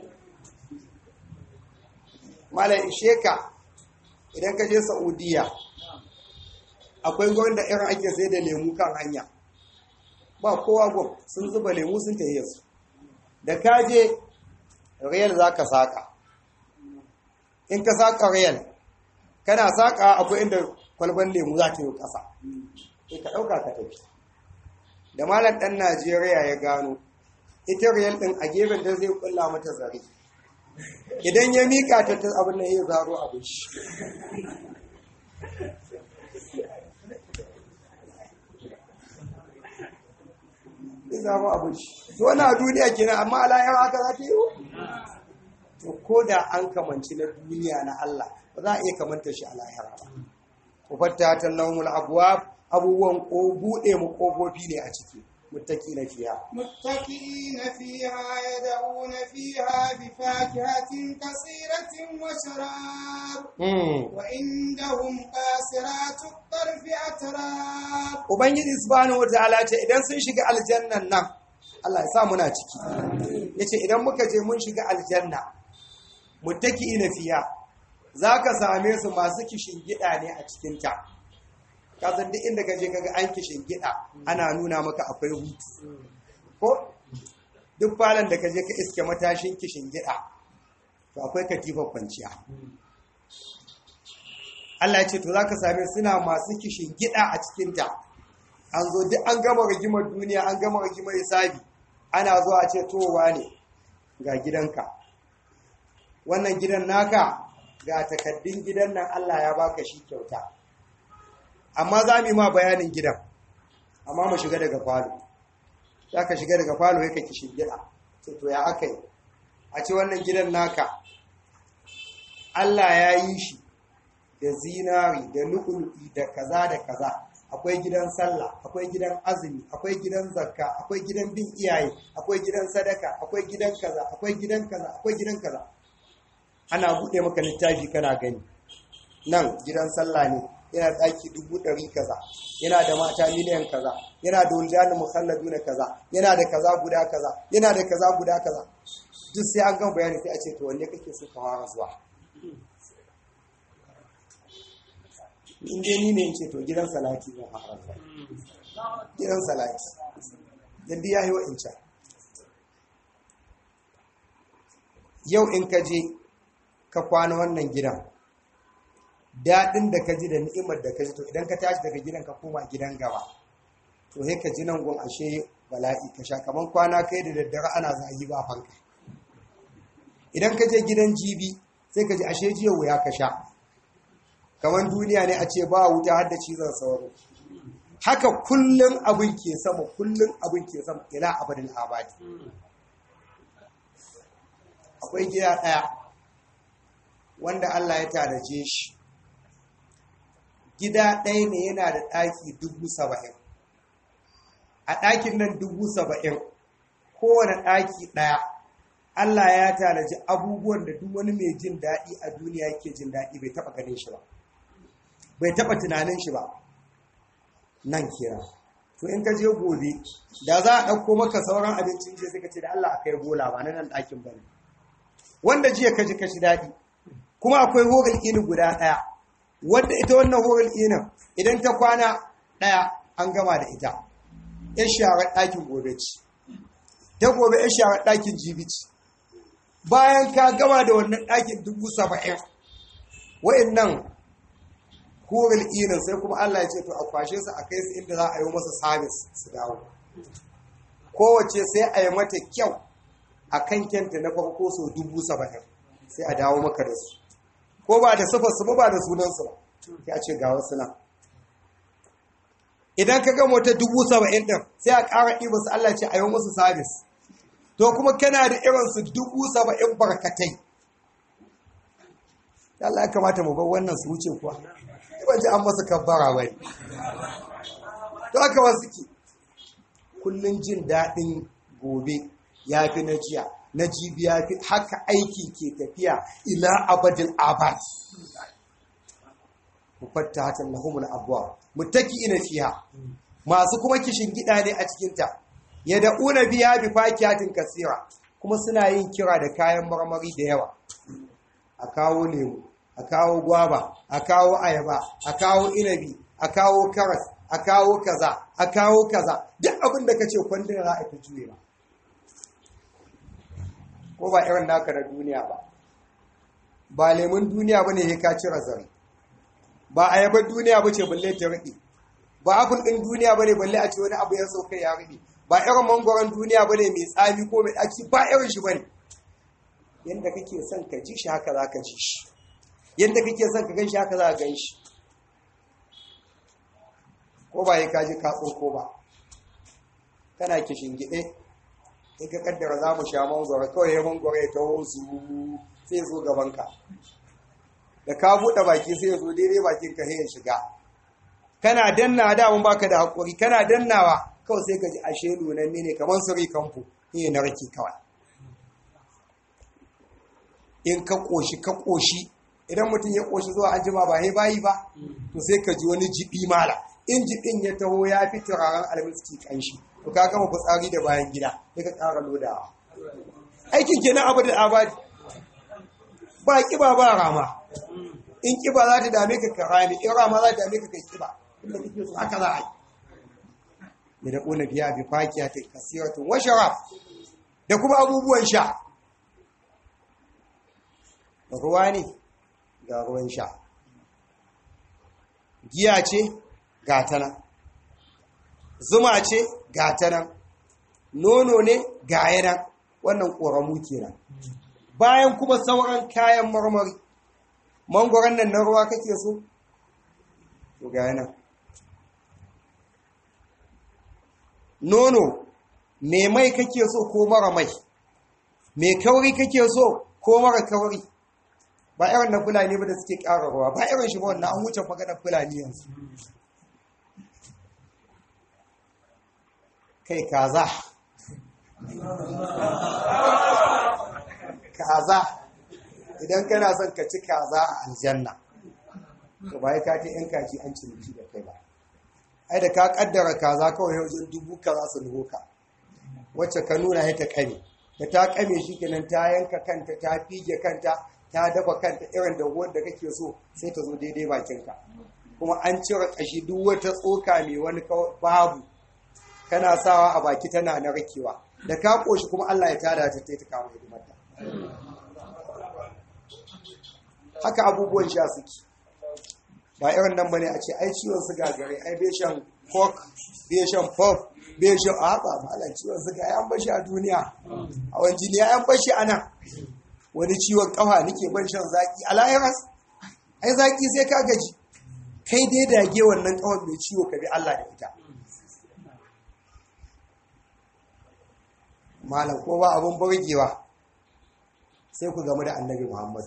malai isheka idan ka je Saudiya akwai gwamnati da irin ake sai da lemu kan hanya ba kowa gwam sun zuba lemu sun tafiye su da ka je riyal za ka saƙa in ka saƙa riyal kana saƙa akwai inda kwalban lemu za ta yi ƙasa sai ka ɗauka ka tafi da malam ɗan najeriya ya gano ita riyal ɗin a gefen ta zai kulla mata zare idan ya miƙa ta ta abin da ya zaro abin shi ya zaro abin shi to wani a duniya kenan amma alayar haka za ta yi to ko da an kamanci na duniya na Allah ba za a iya kamanta shi a lahira ba ku fatta ta naumul abuwa abubuwan ko buɗe mu ƙofofi ne a ciki muttaki na fiya متكئين فيها يدعون فيها بفاكهة كثيرة وشراب وعندهم قاصرات الطرف أتراب ubangiji subhanahu wataala ce idan sun shiga aljannan nan Allah ya sa muna ciki yace idan muka je mun shiga aljanna muttaki na fiya zaka same su masu kishin gida ne a cikin ta ka san duk inda ka je kaga an kishin gida ana nuna maka akwai hutu ko duk falon da ka je ka iske matashin kishin gida to akwai katifar kwanciya Allah ya ce to zaka same suna masu kishin gida a cikin ta an zo duk an gama rigimar duniya an gama rigimar hisabi ana zo a ce towa ne ga gidanka wannan gidan naka ga takaddun gidan nan Allah ya baka shi kyauta amma za mu yi ma bayanin gidan amma mu shiga daga falo za ka shiga daga falo ya kake shingida ce to ya aka yi a ce wannan gidan naka Allah ya yi shi da zinari da lu'ulu'i da kaza da kaza akwai gidan sallah akwai gidan azumi akwai gidan zakka akwai gidan bin iyaye akwai gidan sadaka akwai gidan kaza akwai gidan kaza akwai gidan kaza ana buɗe maka littafi kana gani nan gidan sallah ne yana ɗaki dubu ɗari kaza yana da mata miliyan kaza yana da wuljani mukhalladu na kaza yana da kaza guda kaza yana da kaza guda kaza duk sai an gama bayani sai a ce to wanne kake so ka fara zuwa in dai ni ne in ce to gidan salati zan fara zuwa gidan salati dan ya yi wa'incan yau in ka je ka kwana wannan gidan daɗin da ka ji da ni'imar da ka ji to idan ka tashi daga gidan ka koma gidan gaba to sai ka ji nan gun ashe bala'i ka sha kaman kwana kai da daddare ana zagi ba fanka idan ka je gidan jibi sai ka ji ashe jiya wuya ka sha kaman duniya ne a ce ba wuta har da cizon sauro haka kullum abin ke sama kullum abin ke sama ila abadin abadi akwai gida ɗaya wanda Allah ya tanaje shi gida ɗaya ne yana da ɗaki dubu saba'in a ɗakin nan dubu saba'in kowane ɗaki ɗaya Allah ya tanaji abubuwan da duk wani mai jin daɗi a duniya yake jin daɗi bai taɓa ganin shi ba bai taɓa tunanin shi ba nan kira to in ka je gobe da za a ɗauko maka sauran abincin je sai ka ce da Allah a kai bola ba na nan ɗakin bane wanda jiya ka ji ka shi daɗi kuma akwai hogal ini guda ɗaya wadda ita wannan hogal inin idan ta kwana ɗaya an gama da ita yan sharar ɗakin gobe ci ta gobe yan sharar ɗakin jibi ci bayan ka gama da wannan ɗakin dubu saba'in wa'in nan hogal inin sai kuma Allah ya ce to a kwashe su a kai su inda za a yi masa sabis su dawo kowace sai a yi mata kyau a kan kyanta na farko so dubu saba'in sai a dawo maka da su ko ba da sufarsu ba ba da sunansu ba ya ce ga wasu nan idan ka gama wata dubu saba'in ɗin sai a ƙara ɗiba su Allah ce a yi musu sabis to kuma kana da irinsu dubu saba'in barkatai Allah ya kamata mu bar wannan su wuce kuwa ban ji an masa kabbara bai to aka wasu ke kullum jin daɗin gobe ya fi na jiya na jibiya haka aiki ke tafiya ila abadil abad mufattahatan lahumul abwab muttaqiina fiha masu kuma kishin gida ne a cikin ta yad'una biha bi fakiyatin kasira kuma suna yin kira da kayan marmari da yawa a kawo lemu a kawo gwaba a kawo ayaba a kawo inabi a kawo karas a kawo kaza a kawo kaza duk abin da kace kwandon za a ta juye ba ko ba irin naka na duniya ba ba lemun duniya bane ya ka cire zare ba ayabar duniya bace balle ta rike ba apple din duniya bane balle a ce wani abu ya sauka ya rike ba irin mangoron duniya bane mai tsami ko mai daki ba irin shi bane yanda kake son ka ji shi haka zaka ji shi yanda kake son ka gan shi haka za ka gan shi ko ba ya kaji ka ko ba kana kishin gide in ka kaddara za mu sha mangoro kawai ya mangoro ya taho su sai zo gabanka da ka buɗe baki sai ya zo daidai bakin ka ya shiga kana danna da mun baka da hakuri kana dannawa kawai sai ka ji ashe lunan ne kamar suri kamfu ne na rake kawai in ka koshi ka koshi idan mutum ya koshi zuwa anjima ba ya bayi ba to sai ka ji wani jibi mala in jibin ya taho ya fi turaren almiski kanshi to ka gama fitsari da bayan gida sai ka ƙara lodawa aikin kenan abu da abadi ba kiba ba rama in kiba za ta dame ka karami in rama za ta dame ka kai kiba inda kake so haka za a yi da ƙuna biya bi fakiya ta kasiratun wa sharaf da kuma abubuwan sha ruwa ne ga ruwan sha giya ce ga ta nan zuma ce ga ta nan nono ne ga yanan wannan ƙoramu kenan bayan kuma sauran kayan marmari mangoron nan na ruwa kake so to ga yanan nono mai mai kake so ko mara mai mai kauri kake so ko mara kauri ba irin na fulani ba da suke ƙara ruwa ba irin shi ba wannan an wuce maganar fulani yanzu kai kaza kaza idan kana son ka ci kaza a aljanna to ba ya ka ce yan kaji an ciniki da kai ba ai da ka kaddara kaza kawai wajen dubu kaza su nuhu ka wacce ka nuna ya ta kame da ta kame shi kenan ta yanka kanta ta fige kanta ta dafa kanta irin da wanda kake so sai ta zo daidai bakinka kuma an cire kashi duk wata tsoka mai wani babu kana sawa a baki tana na rakewa da ka koshi kuma Allah ya tada ta ta kawo hidimarta haka abubuwan sha suke ba irin nan bane a ce ai ciwon suga gare ai bai shan coke bai shan pop bai shan a haka malam ciwon suga ya bashi a duniya a wani jini ya bashi ana wani ciwon kafa nake ban shan zaki a lahiras ai zaki sai ka gaji kai dai dage wannan kawai mai ciwo ka bi Allah da ita malam ko ba abun burgewa sai ku gamu da annabi Muhammad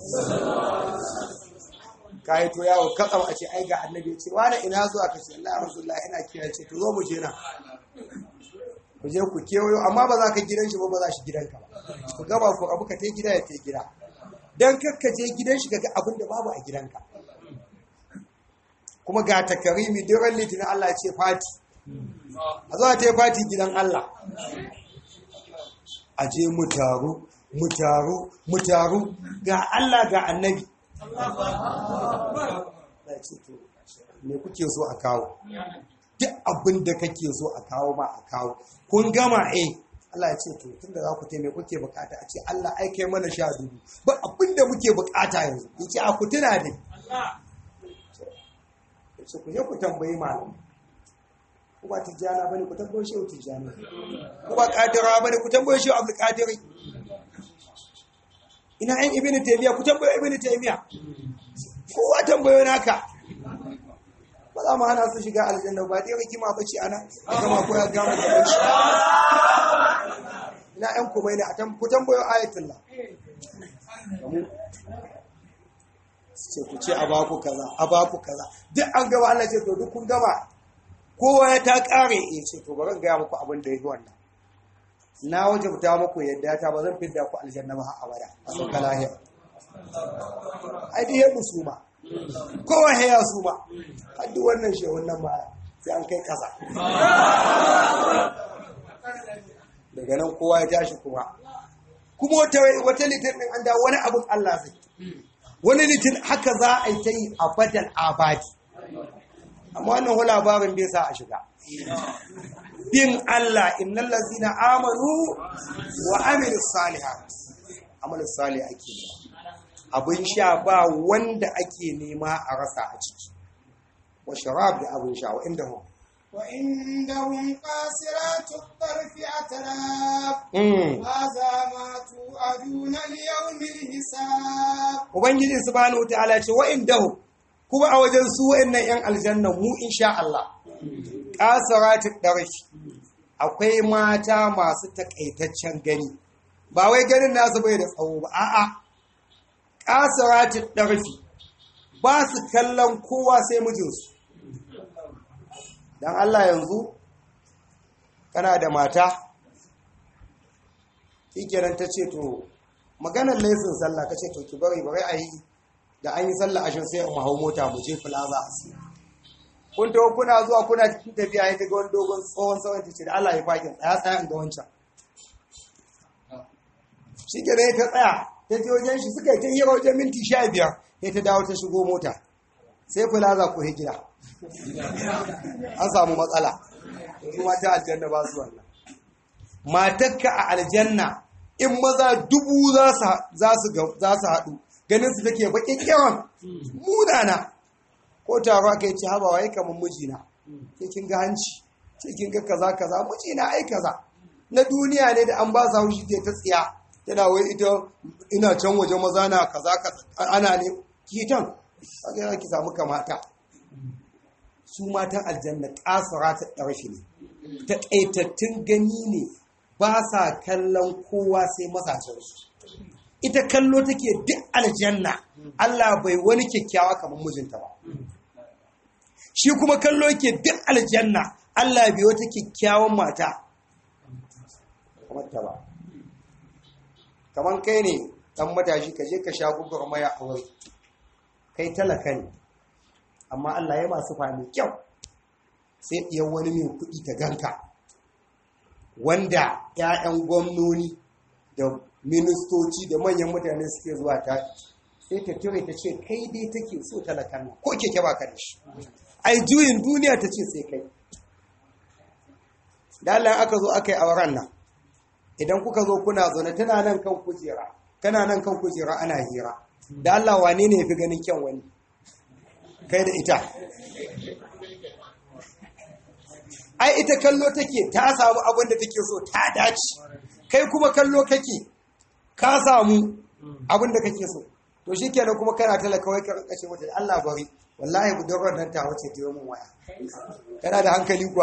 ka yi to yawo katsam a ce ai ga annabi ce wani ina zuwa ka ce Allah Rasulullah ina kira ce to zo mu je na ku je ku kewayo amma ba za ka gidan shi ba ba za shi gidanka ba ku gaba ku abu ka tai gida ya tai gida dan kakka je gidan shi kaga abin da babu a gidanka kuma ga takarimi duran litinin Allah ya ce fati a zuwa ta yi fati gidan Allah a je mu taru mu taru mu taru ga Allah ga annabi me kuke so a kawo duk abin da kake so a kawo ma a kawo kun gama eh Allah ya ce to tunda za ku taime kuke bukata a ce Allah ai kai mana sha dubu ba abin da muke bukata yanzu yace a ku tuna dai yace ku je ku tambayi malam ku ba tijjana bane ku tambaye shi tijjana ku ba kadira bane ku tambaye shi abdul kadiri ina ɗan ibn taymiya ku tambaye ibn taymiya kowa tambayo naka ba za mu hana su shiga aljanna ba dai rikima bace ana gama ko ya gama da shi ina ɗan kuma ne a ku tambayo ayatullah ce ku ce a baku kaza a baku kaza duk an gaba Allah ce to duk kun gaba kowa ya ta kare ya ce to bari gaya muku abin da ya yi wannan na wajabta muku yadda ta ba zan fidda ku aljanna ba har abada a sauka lahiya ai dai yabu su ma kowa ya su ma har duk wannan shi wannan ba sai an kai kasa daga nan kowa ya tashi kuma kuma wata wata litin din an da wani abin Allah zai wani litin haka za a yi ta yi abadan abadi amma wannan hula babin bai sa a shiga bin Allah innal ladzina amanu wa amilus salihat amalus salih ake abin sha ba wanda ake nema a rasa a ciki wa sharab da abin sha wa inda hum وعندهم قاصرات الطرف أتراب Mm. هذا ما توعدون ليوم الحساب ubangiji subhanahu wataala ce wa indahu kuma a wajen su wa'annan yan aljanna mu insha Allah qasaratid darshi akwai mata masu takaitaccen gani ba wai ganin nasu bai da tsawo ba a'a qasaratid darshi ba su kallon kowa sai mijinsu dan Allah yanzu kana da mata shikenan ta ce to maganar laifin sallah ka ce to ki bari bari a yi da an yi sallah ashin sai mu hau mota mu je plaza a siya kun taho kuna zuwa kuna cikin tafiya ya ga wani dogon tsohon tsawon ta ce da Allah ya fakin tsaya tsaya in ga wancan shi ke ta tsaya ta je wajen shi suka yi ta hira wajen minti sha biyar sai ta dawo ta shigo mota sai plaza ko hijira an samu matsala kuma ta aljanna ba su wannan matakka a aljanna in maza dubu za su haɗu ganin su take baƙin yawan munana ko taro aka yi ci haba waye kamar mijina ke kin ga hanci ce kin ga kaza kaza mijina ai kaza na duniya ne da an ba sa haushi ta tsiya tana wai ita ina can waje maza na kaza kaza ana ne kitan kaga ki samu kamata su matan aljanna kasara ta ɗarfi ne taƙaitattun gani ne ba sa kallon kowa sai mazajensu ita kallo take duk aljanna Allah bai wani kyakkyawa kamar mijinta ba shi kuma kallo yake duk aljanna Allah bai wata kyakkyawan mata kamar ta ba kamar kai ne dan matashi ka je ka sha gugur maya a wuri kai talaka ne amma Allah ya masu fami kyau sai ɗiyar wani mai kuɗi ta ganka wanda 'ya'yan gwamnoni da ministoci da manyan mutane suke zuwa ta sai ta ture ta ce kai dai take so talakan nan ko keke ba ka da shi ai juyin duniya ta ce sai kai da Allah aka zo aka yi auren nan idan kuka zo kuna zaune tana nan kan kujera kana nan kan kujera ana hira da Allah wane ne fi ganin kyan wani kai da ita ai ita kallo take ta samu abin da take so ta dace kai kuma kallo kake ka samu abin da kake so to shikenan kuma kana talaka wai ka kashe mata Allah bari wallahi budurwar nan ta wuce ta yi mun waya kana da hankali kuwa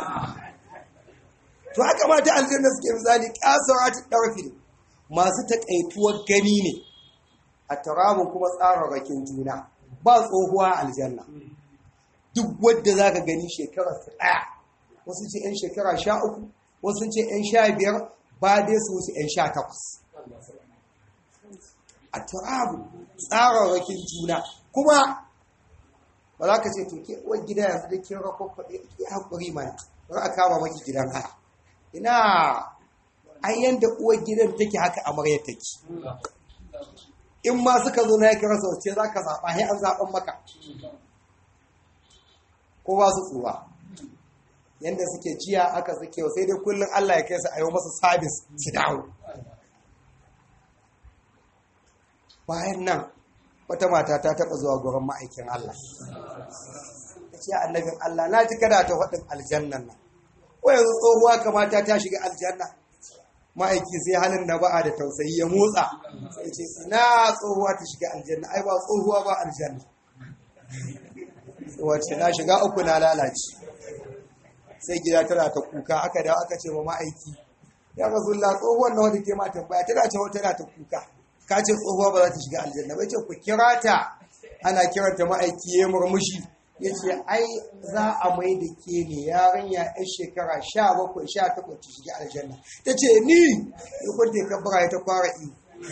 to haka mata aljanna suke misali kasawati darfi masu takaituwar gani ne a tarabun kuma tsararrakin juna ba tsohuwa aljanna duk wadda zaka gani shekarar su daya wasu ce 'yan shekara sha uku wasu ce 'yan sha biyar ba dai su wuce 'yan sha takwas a turabu tsararrakin juna kuma ba za ka ce to ke uwar gida yanzu da kin rakon kwaɗe ke haƙuri mana ba a kama maki gidan haya ina ai yanda uwar gidan take haka amarya take in ma suka zo na yake rasa wace za ka zaɓa sai an zaɓen maka ko ba su tsuwa yadda suke jiya aka suke sai dai kullum Allah ya kai su a yi masa sabis su dawo bayan nan wata mata ta taɓa zuwa gurin ma'aikin Allah ta ce annabin Allah na ji kada ta faɗin aljannan nan ko yanzu tsohuwa kamata ta shiga aljanna ma'aiki sai halin da ba'a da tausayi ya motsa sai ce ina tsohuwa ta shiga aljanna ai ba tsohuwa ba aljanna wace na shiga uku na lalace sai gida tana ta kuka aka da aka ce wa ma'aiki ya rasulullah tsohuwar na wadda ke ma tambaya tana ce wata tana ta kuka ka ce tsohuwa ba za ta shiga aljanna bai ce ku kira ta ana kiranta ma'aiki ya murmushi ya ce ai za a mai da ke ne yarinya yan shekara sha bakwai sha takwas ta shiga aljanna ta ce ni ya kwanta ya kabbara ya ta fara iyo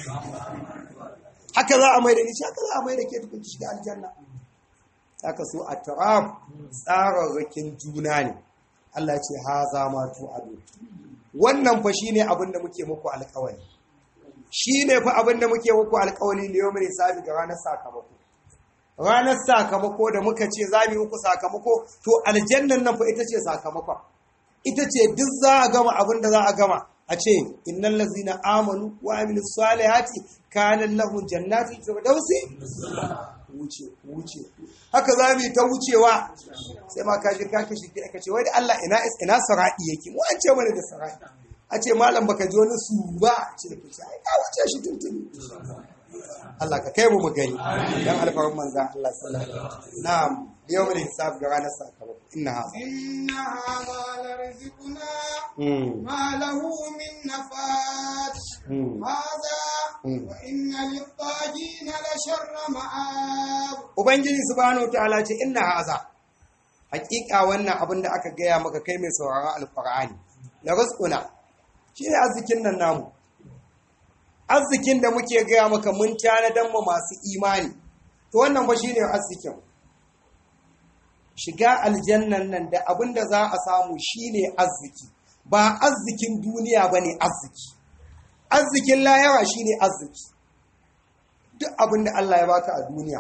haka za a mai da ni haka za a mai da ke tukun ta shiga aljanna haka so a taraf tsararrakin juna ne Allah ce ha za ma tu ado wannan fa shine abin da muke muku alƙawari shine fa abin da muke muku alƙawari ne yau mai sabi ga ranar sakamako ranar sakamako da muka ce za mu yi muku sakamako to aljannan nan fa ita ce sakamakon ita ce duk za a gama abin da za a gama a ce innal ladzina amanu wa amilus salihati kana lahum jannatul firdausi wuce wuce haka za mu yi ta wucewa sai ma kaji ka kashi ki aka ce wai da Allah ina ina saradi yake mu an ce mana da saradi a ce malam baka ji wani su ba ce ki ce ai ka wuce shi tuntuni Allah ka kai mu mu gani dan alfarin manzan Allah sallallahu alaihi wasallam na'am yawmul hisab ga ranar sakamako inna hadha inna hadha larizquna mm ma lahu min nafat mm hadha Mm. wa inna lit-tagina la sharra ma'ab ubangiji subhanahu ta'ala ce inna hadha hakika wannan abin da aka gaya maka kai mai sauraron alqur'ani la rizquna shine arzikin nan namu arzikin da muke gaya maka mun tanadan mu masu imani to wannan ba shine arzikin shiga aljannan nan da abin da za a samu shine arziki ba arzikin duniya bane arziki arzikin lahira shine arziki duk abin da Allah ya baka a duniya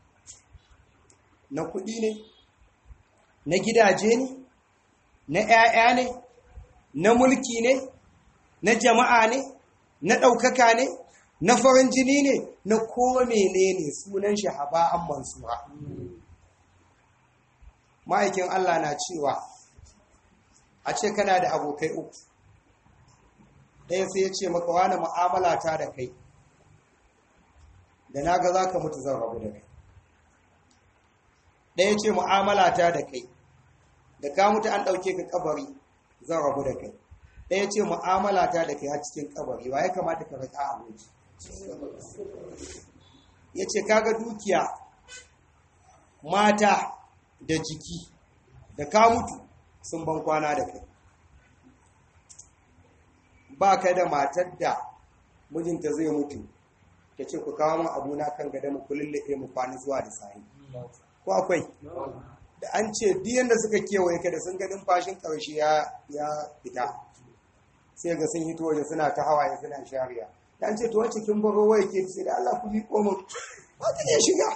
na kuɗi ne na gidaje ne na 'ya'ya ne na mulki ne na jama'a ne na ɗaukaka ne na farin jini ne na ko menene sunan shi haba'an mansura ma'aikin Allah na cewa a ce kana da abokai uku ɗaya sai ya ce maka wani mu'amala ta da kai da na ga za ka mutu zan rabu da kai ɗaya ce mu'amala ta da kai da ka mutu an ɗauke ka kabari zan rabu da kai ɗaya ce mu'amala ta da kai har cikin kabari wa ya kamata ka rika aboki ya ce kaga dukiya mata da jiki da ka mutu sun ban kwana da kai ba ka da matar da mijinta zai mutu ta ce ku kawo min abuna kan gada mu kullulle mu kwana zuwa da sahi ko akwai da an ce biyan da suka kewaye ka da sun ga numfashin ƙarshe ya ya fita sai ga sun hito waje suna ta hawaye suna shariya da an ce to wacce kin baro waye ke sai da Allah ku miƙo min ba ta iya shiga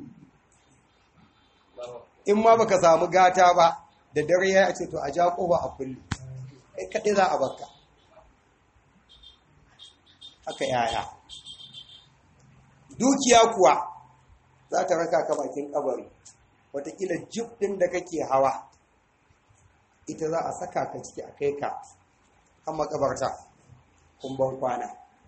in ma baka samu gata ba da dare ya ce to a ja ƙofa a kulle kai kaɗai za a bakka haka yaya dukiya kuwa za ta raka ka bakin kabari watakila jib ɗin da kake hawa ita za a saka ka ciki a kai ka kan makabarta kumban kwana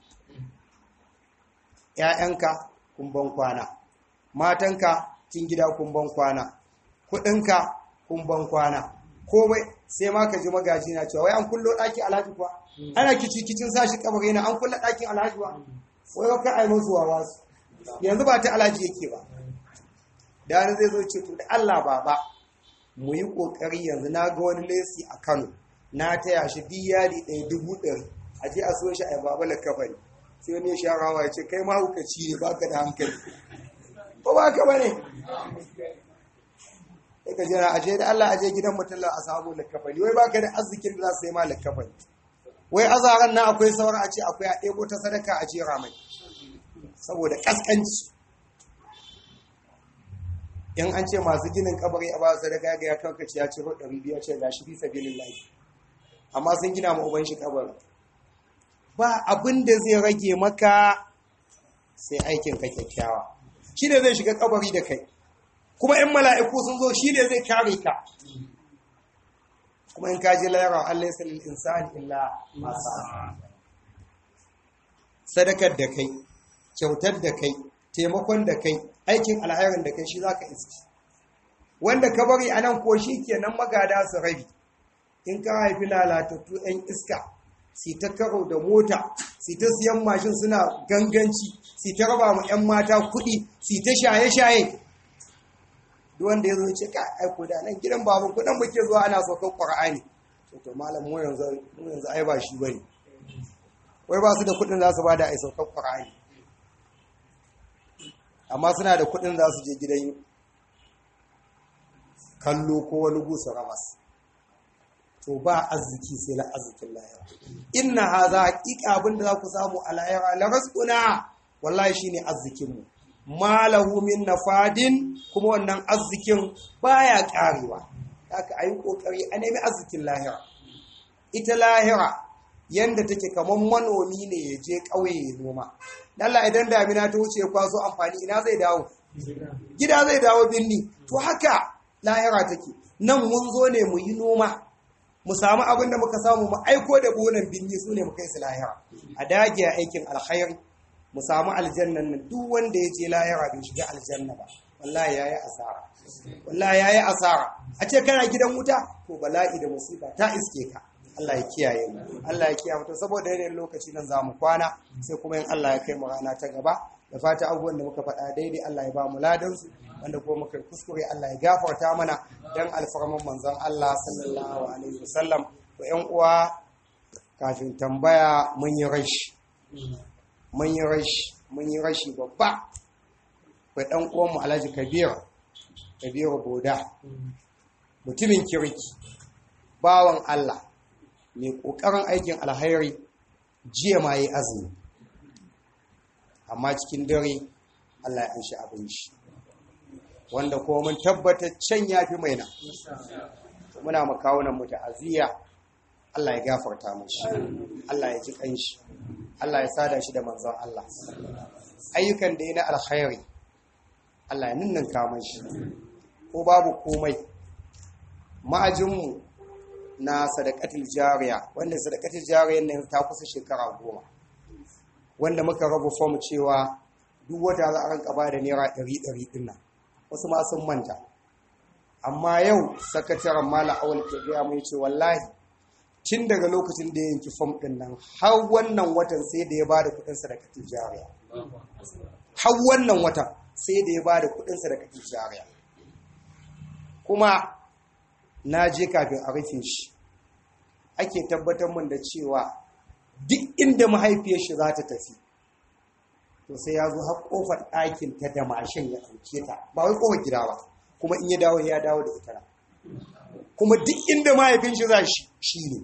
‘ya'yanka kumban kwana matanka cin gida kumban kwana kuɗinka kumban kwana komai sai ma ka ji magaji na cewa wai an kullo ɗaki alhaji kuwa ana kici kicin sashi kabari na an kulla ɗakin alhaji ba wai wa ka ai musu wawa su yanzu ba ta alhaji yake ba da wani zai zo ce to da Allah baba mu yi kokari yanzu na ga wani lesi a Kano na taya shi diyari ɗaya dubu ɗari a je a so shi a baba la kafari sai wani ya sharawa ya ce kai ma hukaci ne baka da hankali ko ba ka bane sai ka jira aje da Allah aje gidan mutum a samu lakafani wai baka da arzikin da za su yi ma lakafani wai azaran nan akwai sauran a ce akwai a ɗebo ta sadaka a jera mai saboda ƙasƙanci in an ce masu ginin kabari a ba sadaka ga ya kankace ya ce ɗari biyar ce ga shi fi sabilin lafi amma sun gina ma uban shi kabari ba abin da zai rage maka sai aikin ka kyakkyawa shi ne zai shiga kabari da kai kuma in mala'iku sun zo shi ne zai kare ka kuma in kaji layarwa Allah ya salil insani illa masa sadakar da kai kyautar da kai taimakon da kai aikin alhairin da kai shi za ka iski wanda ka bari a nan ko shi kenan magada su rabi in ka haifi lalatattu 'yan iska si ta karo da mota si ta siyan mashin suna ganganci si ta raba mu 'yan mata kuɗi si ta shaye-shaye duk wanda ya zo ce ka aiko da nan gidan babu kudan muke zuwa ana saukan qur'ani to to malam mu yanzu mu yanzu ai ba shi bane wai ba su da kudin za su bada ai saukan qur'ani amma suna da kudin za su je gidan kallo ko wani gusa ramas to ba arziki sai na arzikin lahira inna hadha haqiqa abinda za ku samu a lahira la rizquna wallahi shine arzikin mu malahu min nafadin kuma wannan arzikin baya karewa haka ayi kokari a nemi arzikin lahira ita lahira yanda take kaman manomi ne ya je kauye ya noma Allah idan damina ta wuce ya kwaso amfani ina zai dawo gida zai dawo binni to haka lahira take nan mun zo ne mu yi noma mu samu abin da muka samu mu aiko da bonan binni su ne mu kai su lahira a dage a aikin alkhairi mu samu aljannan nan duk wanda ya je lahira bai shiga aljanna ba wallahi yayi asara wallahi yayi asara a ce kana gidan wuta to bala'i da musiba ta iske ka Allah ya kiyaye mu Allah ya kiyaye mu to saboda yanayin lokaci nan zamu kwana sai kuma in Allah ya kai mu rana ta gaba da fata abubuwan da muka faɗa daidai Allah ya ba mu ladan su wanda kuma muka kuskure Allah ya gafarta mana dan alfarman manzon Allah sallallahu alaihi wasallam to ƴan uwa kafin tambaya mun yi rashi mun yi rashi mun yi rashi babba kai dan uwan mu Alhaji Kabir Kabir Boda mutumin kirki bawan Allah mai kokarin aikin alhairi jiya ma yi azumi amma cikin dare Allah ya anshi abin shi wanda kuma mun tabbatar can ya fi mai nan muna makawunan mu ta'aziyya Allah ya gafarta mashi Allah ya ji kanshi Allah ya sada shi da manzon Allah ayyukan da ya na alkhairi Allah ya ninninka mashi ko babu komai ma'ajinmu na sadakatul jariya wanda sadakatul jariya ne ta kusa shekara goma wanda muka rabu fom cewa duk wata za a ranka ba da naira ɗari ɗari ɗin nan wasu ma sun manta amma yau sakataren mala awal ke gaya mai ce wallahi tun daga lokacin da ya yanki fom ɗin nan har wannan watan sai da ya ba da kuɗin sadakatul jariya har wannan watan sai da ya ba da kuɗin sadakatul jariya kuma na je kafin a rufe shi ake tabbatar min da cewa duk inda mahaifiyar shi za ta tafi to sai ya zo har kofar ɗakin ta da mashin ya ɗauke ta ba wai kofar gida ba kuma in ya dawo ya dawo da ita kuma duk inda mahaifin shi za shi ne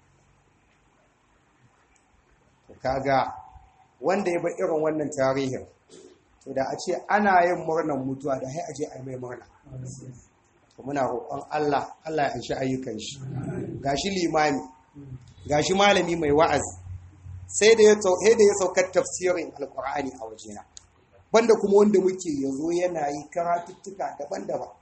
to kaga wanda ya bar irin wannan tarihin to da a ce ana yin murnar mutuwa da hai aje a yi mai murna muna roƙon Allah Allah ya anshi ayyukan shi gashi limami gashi malami mai wa'azi sai da ya sai da ya saukar tafsirin alqur'ani a wajena banda kuma wanda muke yazo yana yi karatuttuka daban-daban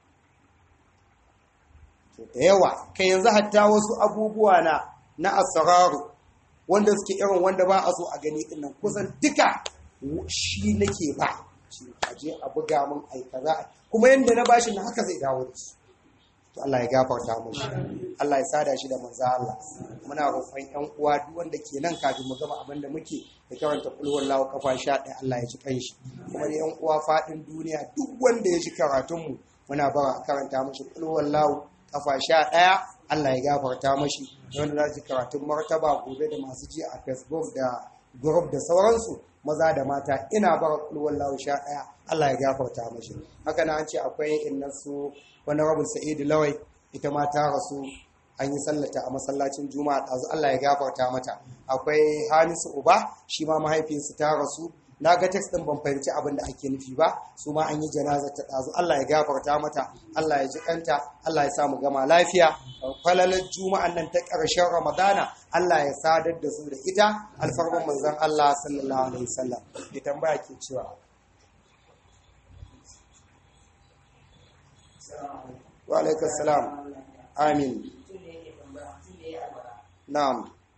to da yawa kai yanzu hatta wasu abubuwa na na asraru wanda suke irin wanda ba a so a gani din nan kusan duka shi nake ba aje a buga mun ai kaza kuma yanda na bashi na haka zai dawo da su to Allah ya gafarta mushi Allah ya sada shi da manzo Allah muna roƙon ƴan uwa duk wanda ke nan kafin mu gama abin da muke da karanta kul wallahu kafa 11 Allah ya ji kanshi kuma da ƴan uwa fadin duniya duk wanda ya ji karatun mu muna bara karanta mushi kul wallahu kafa 11 Allah ya gafarta mashi wanda za ji karatun martaba gobe da masu ji a Facebook da group da sauransu maza da mata ina bara kulwar lawo sha ɗaya Allah ya gafarta mashi haka na an ce akwai innan su wani rabin sa'idu lawai ita ma ta rasu an yi sallata a masallacin juma'a ɗazu Allah ya gafarta mata akwai hamisu uba shi ma mahaifinsu ta rasu na ga text ɗin ban fahimci abin da ake nufi ba su ma an yi janazar ta ɗazu Allah ya gafarta mata Allah ya ji kanta Allah ya sa mu gama lafiya falalar juma'an nan ta ƙarshen ramadana Allah ya sadar da su da ita alfarman manzon Allah sallallahu alaihi wasallam ya tambaya ke cewa wa alaikum salam amin na'am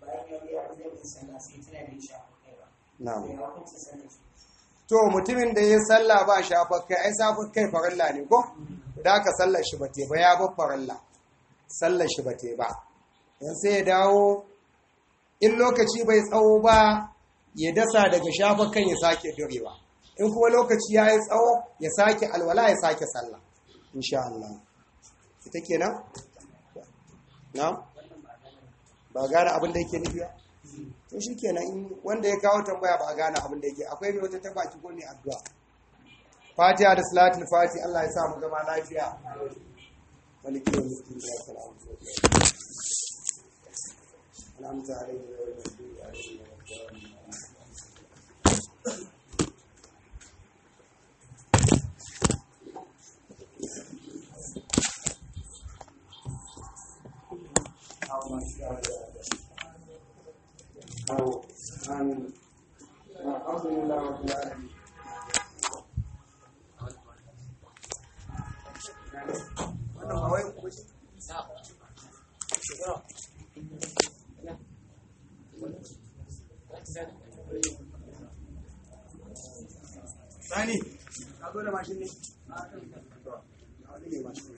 na'am to mutumin da ya sallah ba shafar kai ai safar kai farilla ne ko da aka sallar shi ba te ba ya bar farilla sallar shi ba te ba yan sai ya dawo in lokaci bai tsawo ba ya dasa daga shafar kan ya sake durewa in kuma lokaci ya yi tsawo ya sake alwala ya sake sallah insha Allah ita kenan na ba gane abin da yake nufi ba to shi kenan wanda ya kawo tambaya ba a gane abin da yake akwai mai wata tabaki ko ne addu'a fatiha da salatul fati Allah ya sa mu zama lafiya maliki wa miskin ya salamu alhamdu alaihi wa sallam أو عن الحمد لله رب العالمين Sani, ka zo da mashin ne?